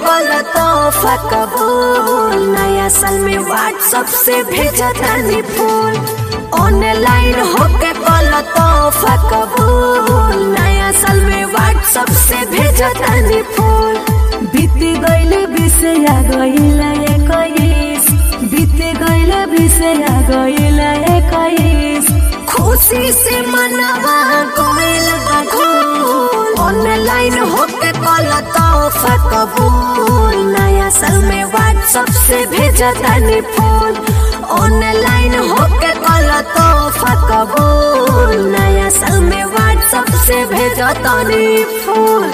कल तोहफा कबूल नया साल में व्हाट्सएप से भेजा तानी फूल ऑनलाइन होके कल तोहफा कबूल नया साल में व्हाट्सएप से भेजा तानी फूल बीत गइल बिसया गइल एकैस बीत गइल बिसया गइल एकैस खुशी से मनवा गइल बघूल ऑनलाइन होके कल तोहफा कबूल नया साल में व्हाट्सएप से भेजा तानी फूल ऑनलाइन होके कल तोहफा कबूल नया साल में व्हाट्सएप से भेजा तानी फूल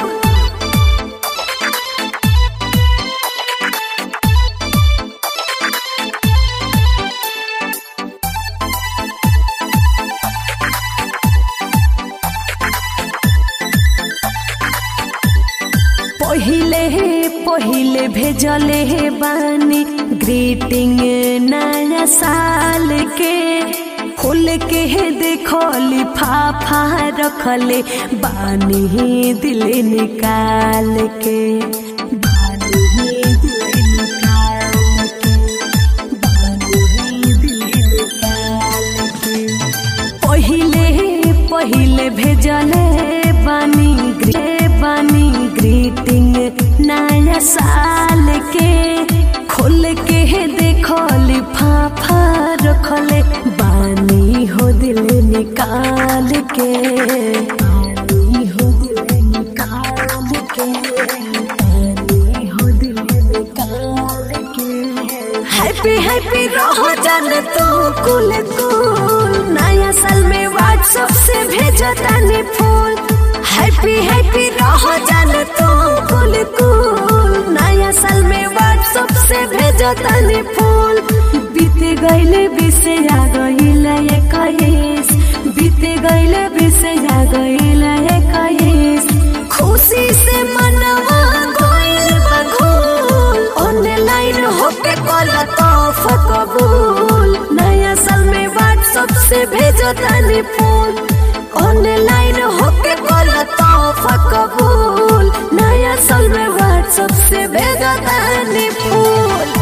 पहिले पहिले भेजले हे बानी ग्रीटिंग नया साल के खोल के हे देखो लिफाफा रखले बानी दिल निकाल के बानी दिल निकाल के बानी दिल निकाल के पहिले पहिले भेजले बानी ग्रे बानी ग्रीटिंग नया साल के खोल के देखो लिफाफा रखले बानी हो दिल निकाल के बानी हो दिल निकाल के बानी हो दिल निकाल के हैप्पी हैप्पी रहो जान तू कुल कुल नया साल में व्हाट्सएप से भेजा तानी फूल हैप्पी हैप्पी रहो जान तू कुल कुल नया साल में व्हाट्सएप से भेजा तानी फूल बीत गइल बिसया गइल एकैस बीत गइल बिसया गइल एकैस खुशी से मनवा गइल बघूल ऑनलाइन होके कल तोहफा कबूल नया साल में व्हाट्सएप से भेजो तानी फूल ऑनलाइन होके कल तोहफा कबूल नया साल में व्हाट्सएप से भेजो तानी फूल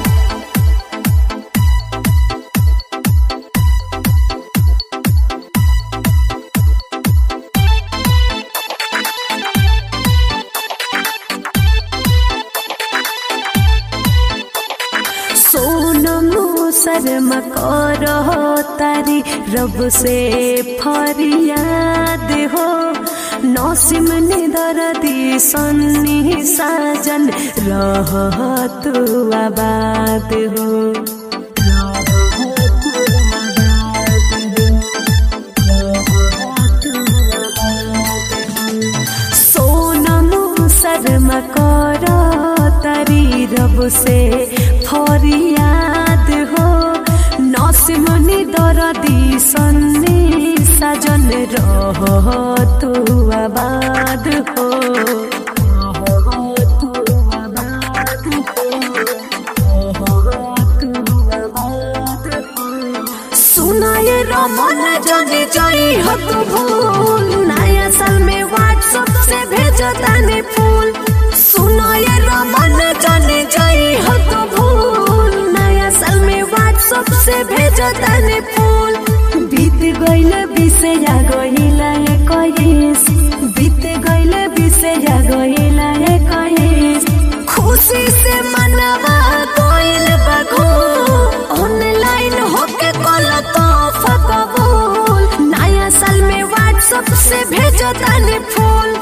सोनमो शर्मा करो तारी रब से फरियाद हो नौसिम ने दर्दी सन्नी साजन रह तू आबाद हो सोनमो शर्मा करो तारी रब से फरियाद हो नसिमनी दरदी सन्नी साजन रह तू आबाद हो सुनाए रमन जने जाई हो तू भूल नया साल में व्हाट्सएप से भेजो ताने फूल सुनाए रमन जने जाई हो तू भूल नया साल में व्हाट्सएप से भेजो ताने फूल बीत गइल बिसया गइल एकैस बीत गइल बिसया गइल एकैस खुशी से मनवा गइल बघू ऑनलाइन होके कल तोहफा कबूल नया साल में व्हाट्सएप से भेजो तानी फूल